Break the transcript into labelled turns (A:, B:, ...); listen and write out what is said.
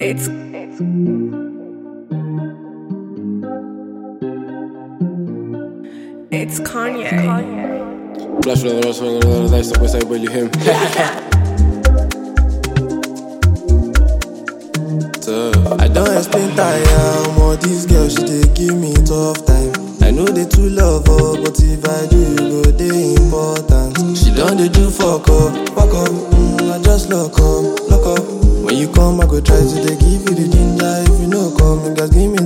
A: It's it's Kanye.
B: Flash with the swing another dice, stop with say him. So,
C: I don't explain tire, more this girl she dey give me tough time. I know they too love her, but if I do, you go dey important. She done dey do fuck up, fuck up. Mm, I just lock up, lock up. When you come, I go try to dey give you the ginger. If you no come, you guys give me